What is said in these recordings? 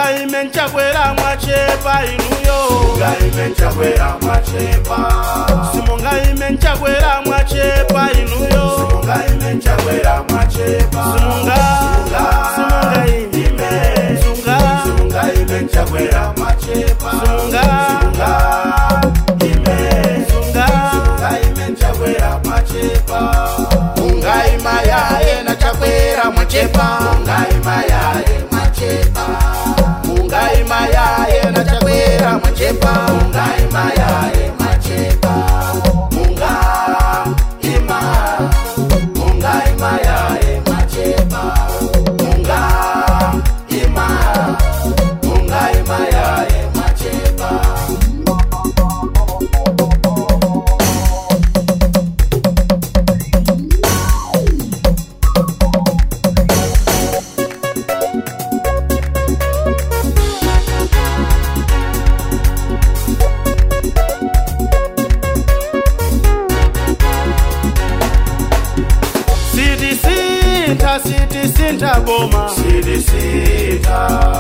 simungaime nchakwera mwachepa inuyo simungaime nchakwera mwachepa simungaime nchakwera mwachepa inuyo simungaime nchakwera mwachepa simunga simungaime ime sunga simungaime nchakwera mwachepa Simunga. ime sunga simungaime nchakwera mwachepa mungaima yaye na chakwera mwachepa mungaima yaye mwachepa mungaima yaye na chakwera mwachepa mungaima yaye mwachepa munga ima mungaima yaye mwachepa munga ima mungaima yaye mwachepa sitisintha sitisintha boma Sidisita,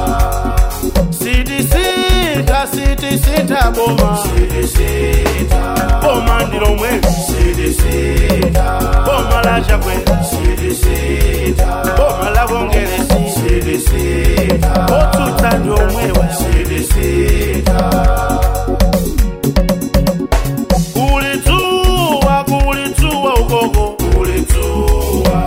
sitisintha sitisintha boma sidisita, boma ndilomwe sidisita, boma la chakwera sidisita, boma la kongeresi sidisita, otsutsa ndiomwewa sidisita, kulitsuwa kulitsuwa ukoko kulituwa,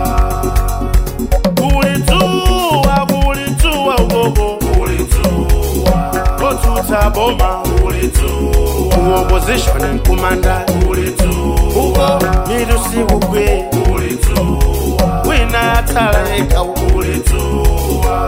kulitsuwa kulitsuwa ukoko kulituwa, otsutsa boma kulituwa, uopposition nkumanda uko kulituwa, mitu sikugwe kulituwa, wina yatsala yekha uko kulituwa.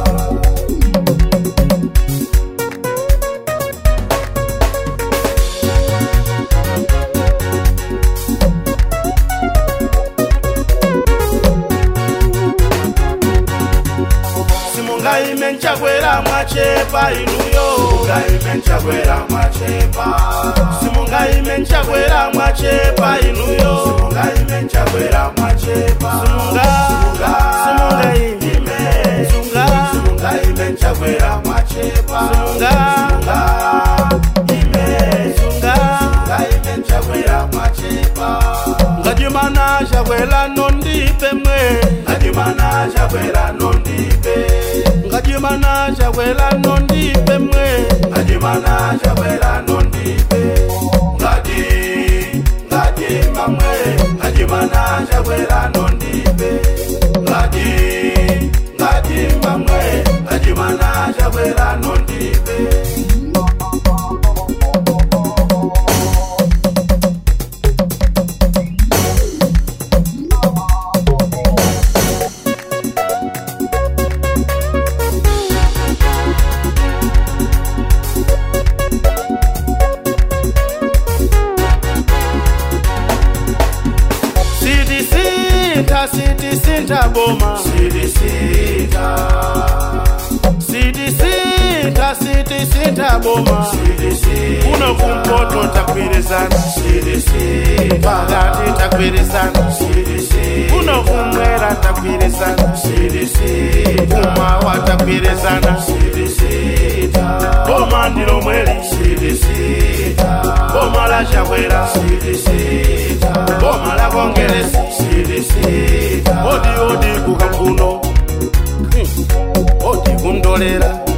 simungaime nchakwera mwachepa inuyo Mungaime nchakwera mwachepa simungaime nchakwera mwachepa inuyo Mungaime nchakwera mwachepa simunga simungaime Ime sunga Mungaime nchakwera mwachepa sunga Ime sunga Mungaime nchakwera mwachepa ngajimana chakwera nondipe mwe Ngajimana chakwera nondipe ngajimana chakwera nondipe mwe Ngajimana chakwera nondipe Ngadi Ngadi mamwe Ngajimana chakwera nondipe Ngadi Ngadi mamwe Ngajimana chakwera nondipe sitisintha sitisintha boma Sidisita sitisintha sitisintha boma Sidisita kuno kumpoto tagwirizana Sidisita pakati tagwirizana Sidisita kuno kumwera tagwirizana Sidisita kumawa tagwirizana Sidisita boma ndilomweli Sidisita boma la chakwera Sidisita boma la kongeresi Sidisita odi odi kukambuno odi kundolera